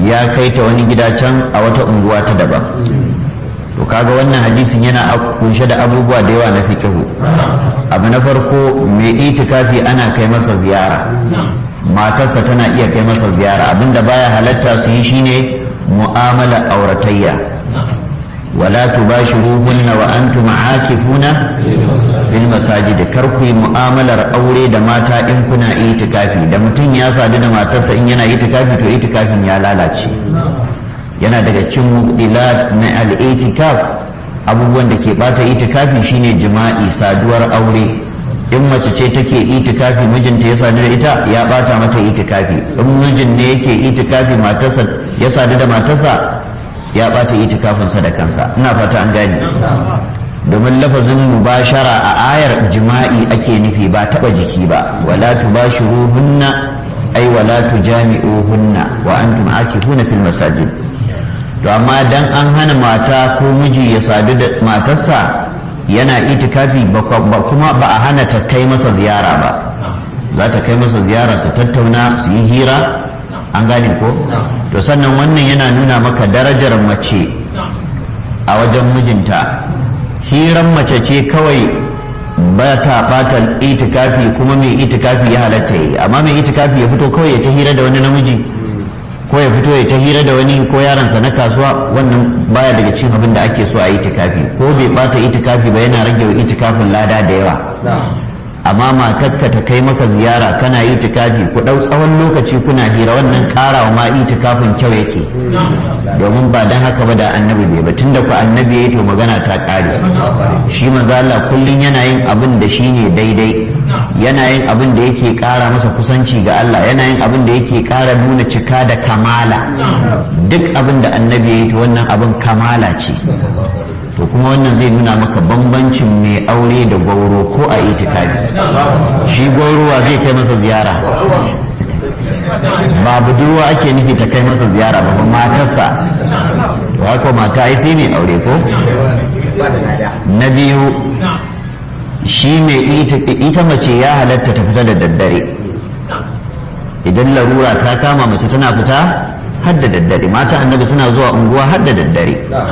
ya kai ta wani gida can a wata unguwa ta daban to kaga wannan hadisin yana kunshe da abubuwa da yawa na fikihu abu na farko mai itikafi ana kai masa ziyara matarsa tana iya kai masa ziyara abinda baya halatta su yi shine mu'amala auratayya wala tubashiruhunna wa antum aakifuna fil masajid kar ku yi mu'amalar aure da mata in kuna itikafi da mutum ya sadu da matarsa in yana itikafi to itikafin ya lalace yana daga cikin mubdilat na al-itikaf abubuwan da ke bata itikafi shine jima'i saduwar aure in mace ce take itikafi mijinta ya sadu da ita ya bata mata itikafi in mijin ne yake itikafi matarsa ya sadu da matarsa ya bata itikafinsa da kansa ina fata an gane domin lafazin mubashara a ayar jima'i ake nufi ba taba jiki ba wala tubashiruhunna ay wala tujami'uhunna wa antum akifuna fil masajid to amma dan an hana mata ko miji ya sadu da matarsa yana itikafi ba kuma ba a hana ta kai masa ziyara ba za ta kai masa ziyara su tattauna su yi hira an gane ko to sannan wannan yana nuna maka darajar mace a wajen mijinta hiran mace ce kawai ba ta bata itikafi kuma mai itikafi ya halatta yi amma mai itikafi ya fito kawai ya ta hira da wani namiji ko ya fito ya ta hira da wani ko yaransa na kasuwa wannan baya daga cikin abin da ake so a itikafi ko bai bata itikafi ba yana rage wa itikafin lada da yawa amma matarka ta kai maka ziyara kana itikafi ku ɗau tsawon lokaci kuna hira wannan ƙarawa ma itikafin kyau yake domin ba dan haka ba da annabi bai ba tunda ku annabi yayi to magana ta ƙare shi manzo Allah kullun yana yin abin da shine daidai yana yin abin da yake ƙara masa kusanci ga Allah yana yin abin da yake ƙara nuna cika da kamala duk abin da annabi yayi to wannan abin kamala ce to kuma wannan zai nuna maka bambancin mai aure da gwauro ko a itikafi shi gwaurowa zai kai masa ziyara ba budurwa ake nufi ta kai masa ziyara ba matarsa to haka mata ai sai mai aure ko na biyu shi mai ita mace ya halatta ta fita da daddare idan larura ta kama mace tana fita har da daddare mata annabi suna zuwa unguwa har da daddare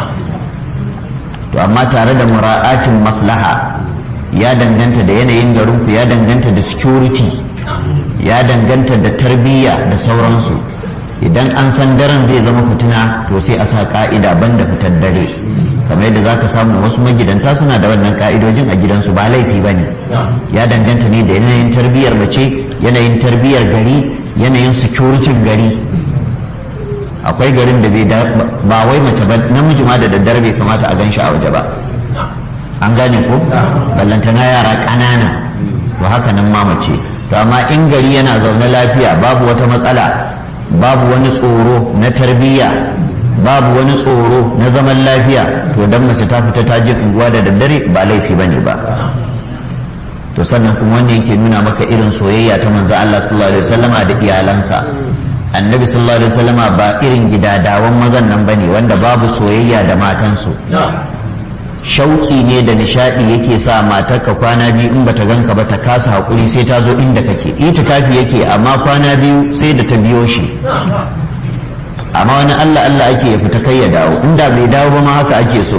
to amma tare da mura'atin maslaha ya danganta da yanayin garinku ya danganta da security ya danganta da tarbiyya da sauransu idan an san daren zai zama fitina to sai a sa ka'ida banda fitar dare kamar yadda zaka samu wasu magidanta suna da wannan ka'idojin a gidansu ba laifi ba ne ya danganta ne da yanayin tarbiyyar mace yanayin tarbiyyar gari yanayin security gari akwai garin da bai ba wai mace ba namiji ma da daddare bai kamata a ganshi a waje ba an gane ko ballantana yara ƙanana to haka nan ma mace to amma in gari yana zaune lafiya babu wata matsala babu wani tsoro na tarbiyya babu wani tsoro na zaman lafiya to dan mace ta fita ta je unguwa da daddare ba laifi bane ba to sannan kuma wanda yake nuna maka irin soyayya ta manzo Allah sallallahu alaihi wasallama da iyalansa annabi sallallahu alaihi wasallama ba irin gidadawan mazan nan bane wanda babu soyayya da matansu shauki ne da nishadi yake sa matarka kwana biyu in bata ganka ba ta kasa hakuri sai ta zo inda kake itikafi yake amma kwana biyu sai da ta biyo shi amma wani Allah Allah ake ya fita kai ya dawo inda bai dawo ba ma haka ake so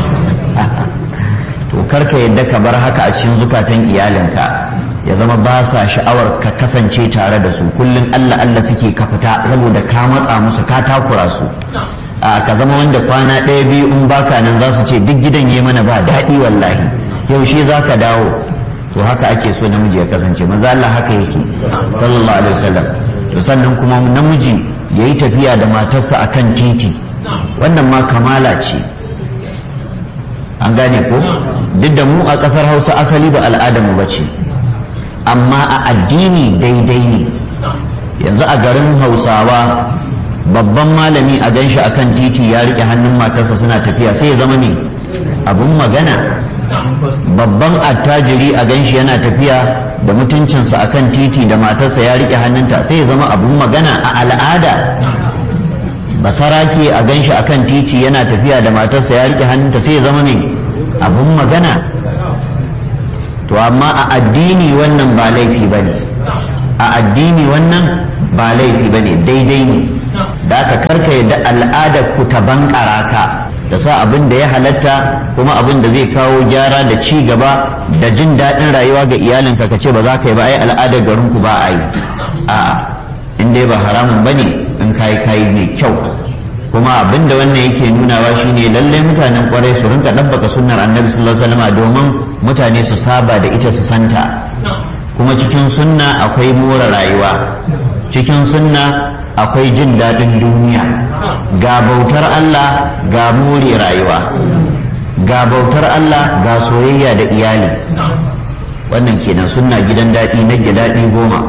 to karka yadda ka bar haka a cikin zukatan iyalinka ya zama ba sa sha'awar ka kasance tare da su kullum Allah Allah suke ka fita saboda ka matsa musu ka takura su a ka zama wanda kwana ɗaya biyu in baka nan za su ce duk gidan ya mana ba daɗi wallahi yaushe za ka dawo to haka ake so namiji ya kasance maza Allah haka yake sallallahu alaihi wasallam to sannan kuma namiji ya yi tafiya da matarsa akan titi wannan ma kamala ce an gane ko duk da mu a ƙasar hausa asali ba al'adarmu ba ce amma a addini daidai ne yanzu a garin hausawa babban malami a ganshi akan titi ya rike hannun matarsa suna tafiya sai ya zama ne abun magana babban attajiri a ganshi yana tafiya da mutuncinsa akan titi da matarsa ya rike hannunta sai ya zama abun magana a al'ada basarake a ganshi akan titi yana tafiya da matarsa ya rike hannunta sai ya zama ne abun magana to amma a addini wannan ba laifi ba ne a addini wannan ba laifi ba ne daidai ne da aka karka yadda al'adar ku ta bankara ka da sa abin da ya halatta kuma abin da zai kawo gyara da ci gaba da jin daɗin rayuwa ga iyalinka ka ce ba za ka yi ba ai al'adar garin ku ba a yi a'a in dai ba haramun bane in kayi kayi mai kyau kuma abin da wannan yake nunawa shine lallai mutanen kwarai su rinka ɗabbaka sunnar annabi sallallahu alaihi wasallam domin mutane su saba da ita su santa kuma cikin sunna akwai more rayuwa cikin sunna akwai jin daɗin duniya ga bautar Allah ga more rayuwa ga bautar Allah ga soyayya da iyali wannan kenan sunna gidan daɗi na daɗi goma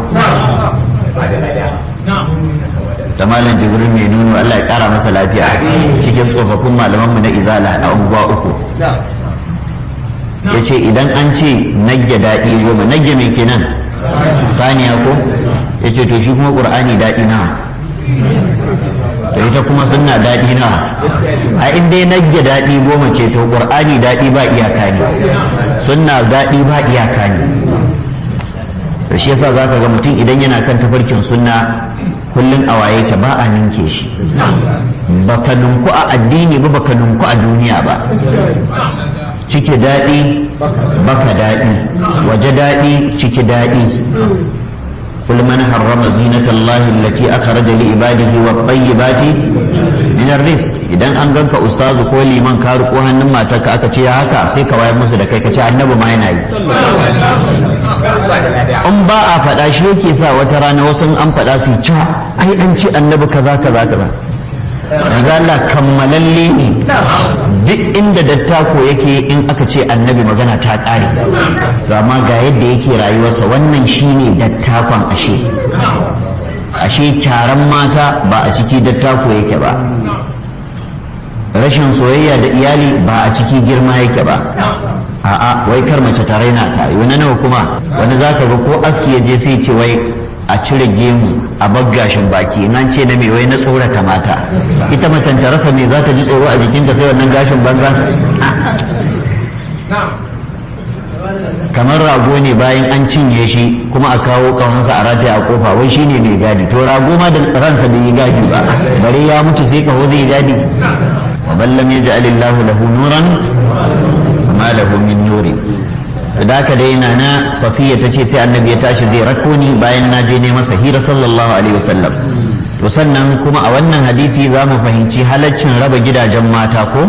da malam jibril mai nuno Allah ya kara masa lafiya cikin tsofaffin malamanmu na izala a unguwa uku ya ce idan an ce nagge daɗi goma nagge mai kenan saniya ko ya ce to shi kuma ƙur'ani daɗi na to ita kuma sunna daɗi na a inda ya nagge daɗi goma ce to ƙur'ani daɗi ba iyaka ne sunna daɗi ba iyaka ne to shi yasa za ka ga mutum idan yana kan tafarkin sunna kullum a waye ke ba a ninke shi baka nunku a addini ba baka nunku a duniya ba ciki daɗi baka daɗi waje daɗi ciki daɗi قل من حرم زينة الله التي أخرج لعباده والطيبات من الرزق idan an ganka ustazu ko liman ka riko hannun matarka aka ce haka sai ka wayar musu da kai ka ce annabi ma yana yi in ba a faɗa shi yake sa wata rana wasu an faɗa su ci ai an ce annabi kaza kaza kaza Maza Allah kammalalle ne duk inda dattako yake in aka ce annabi magana ta ƙare amma ga yadda yake rayuwarsa wannan shine dattakon ashe ashe kyaran mata ba a ciki dattako yake ba rashin soyayya da iyali ba a ciki girma yake ba a'a wai kar mace ta raina ka wani nawa kuma wani zaka ga ko aski ya je sai ce wai a cire gemu a baggashin baki nan ce na mai wai na tsorata mata ita macen ta rasa me za ta ji tsoro a jikinta sai wannan gashin banza kamar rago ne bayan an cinye shi kuma a kawo ƙahonsa a rataya a kofa wai shine mai gadi to rago ma da ransa bai yi gadi ba bare ya mutu sai kaho zai gadi wa ballam yaj'alillahu lahu nuran ma lahu min nuri da haka dai na na safiya ta ce sai annabi ya tashi zai rako ni bayan na je ne masa hira sallallahu alaihi wasallam to sannan kuma a wannan hadisi za mu fahimci halaccin raba gidajen mata ko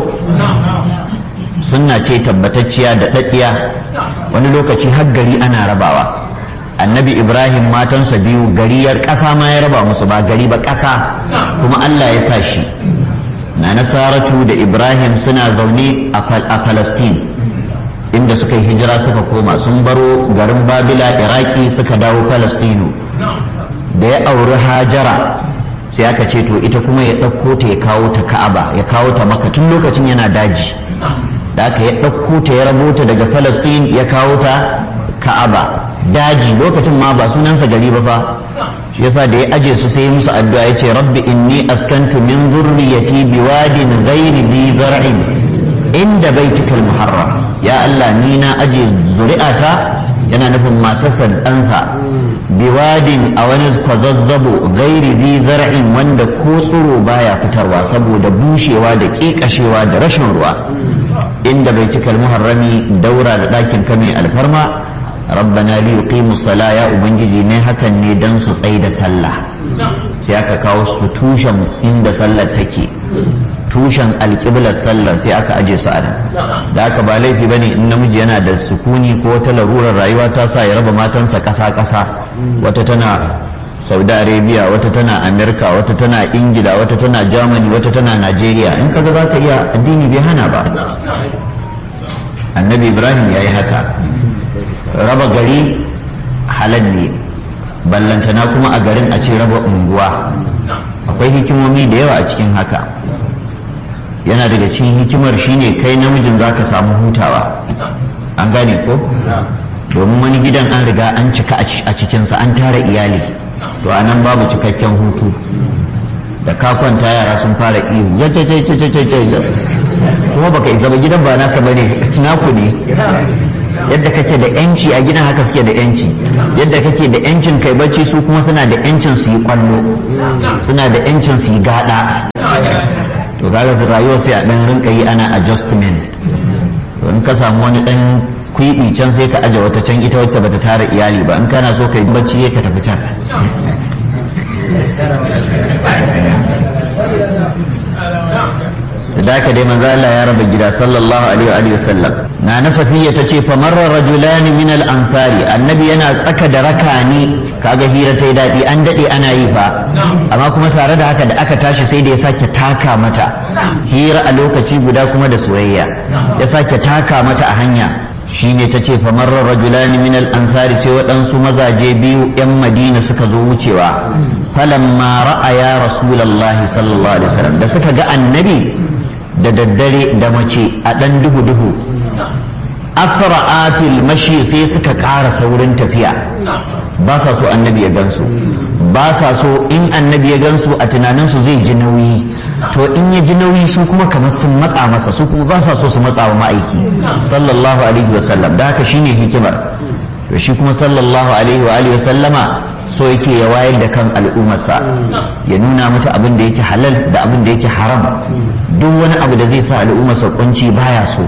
sunna ce tabbatacciya da daddiya wani lokaci har gari ana rabawa annabi ibrahim matansa biyu gariyar ƙasa ma ya raba musu ba gari ba ƙasa kuma allah ya sa shi na nasaratu da ibrahim suna zaune a palestine inda suka yi hijira suka koma sun baro garin babila iraki suka dawo palestino da ya auri hajara sai aka ce to ita kuma ya ɗauko ta ya kawo ta ka'aba ya kawo ta maka tun lokacin yana daji da aka ya ɗauko ta ya rabo ta daga palestine ya kawo ta ka'aba daji lokacin ma ba sunansa gari ba fa shi yasa da ya aje su sai musu addu'a ya ce rabbi inni askantu min zurriyati biwadin ghairi bi zar'in inda baitikal muharram ya Allah ni na aje zuri'ata yana nufin matarsa ɗansa biwadin a wani kwazazzabo gairi zi zar'in wanda ko tsiro baya fitarwa saboda bushewa da ƙeƙashewa da rashin ruwa inda baitikal muharrami daura da ɗakin kame alfarma rabbana li yuqimu sala ya ubangiji ne hakan ne dan su tsai da sallah sai aka kawo su tushen inda sallar take tushen alƙiblar sallar sai aka aje su a nan da aka ba laifi bane in namiji yana da sukuni ko wata larurar rayuwa ta sa ya raba matansa ƙasa ƙasa wata tana saudi arabia wata tana amerika wata tana ingila wata tana germany wata tana nigeria in kaga za ka iya addini bai hana ba annabi ibrahim ya yi haka raba gari halal ne ballantana kuma a garin a ce raba unguwa akwai hikimomi da yawa a cikin haka yana daga cikin hikimar shine kai namijin za ka samu hutawa an gane ko domin wani gidan an riga an cika a cikinsa an tara iyali to a nan babu cikakken hutu da ka kwanta yara sun fara ihu kuma baka isa ba gidan ba naka bane naku ne yadda kake da yanci a gidan haka suke da yanci yadda kake da yancin kai bacci su kuma suna da yancin su yi kwallo suna da yancin su yi gada to kaga su rayuwa sai a dan rinka yi ana adjustment to in ka samu wani dan kwiɓi can sai ka aje wata can ita wacce bata tara iyali ba in kana so ka yi bacci ka tafi can da haka dai manzo Allah ya raba gida sallallahu alaihi wa sallam na na safiya tace fa marra rajulan min al ansari annabi yana tsaka da rakani kaga hira ta yi dadi an dade ana yi fa amma kuma tare da haka da aka tashi sai da ya sake taka mata hira a lokaci guda kuma da soyayya ya sake taka mata a hanya shine ta ce famarra rajulani min al-ansari sai waɗansu mazaje biyu 'yan madina suka zo wucewa falamma ra'aya rasulallahi sallallahu alaihi wasallam da suka ga annabi da daddare da mace a ɗan duhu duhu asra'a fil mashi sai suka ƙara saurin tafiya ba sa so annabi ya gansu ba sa so in annabi ya gansu a tunaninsu zai ji nauyi to in ya ji nauyi su kuma kamar sun matsa masa su kuma ba sa so su matsa wa ma'aiki sallallahu alaihi wa sallam da haka shine hikimar to shi kuma sallallahu alaihi wa alihi wa sallama so yake ya wayar da kan al'ummarsa ya nuna mata abin da yake halal da abin da yake haram duk wani abu da zai sa al'ummarsa kunci baya so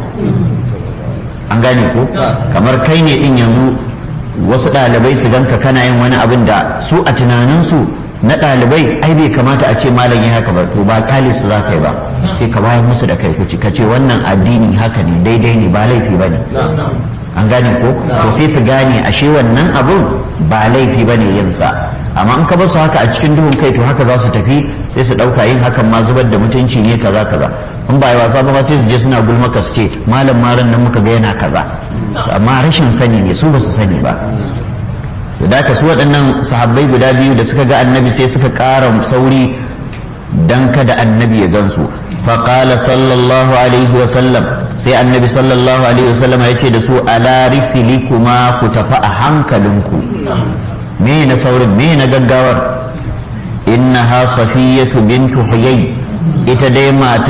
an gane ko kamar kai ne din yanzu wasu ɗalibai su ganka kana yin wani abin da su a tunaninsu na ɗalibai ai bai kamata a ce malam ya haka ba to ba kale su za ka yi ba sai ka bayar musu da kai kuci ka ce wannan addini haka ne daidai ne ba laifi ba ne an gane ko to sai su gane ashe wannan abun ba laifi ba ne yin sa amma in ka basu haka a cikin duhun kai to haka za su tafi sai su ɗauka yin hakan ma zubar da mutunci ne kaza kaza in ba yi wasa ba sai su je suna gulmaka su ce malam maran nan muka ga yana kaza amma rashin sani ne su ba su sani ba da ka su waɗannan sahabbai guda biyu da suka ga annabi sai suka ƙara sauri dan kada annabi ya gansu faƙala sallallahu alaihi wa sallam sai annabi sallallahu alaihi wa sallam ya ce da su ala risili kuma ku tafi a hankalinku me na saurin me na gaggawar innaha safiyatu bintu huyay ita dai mata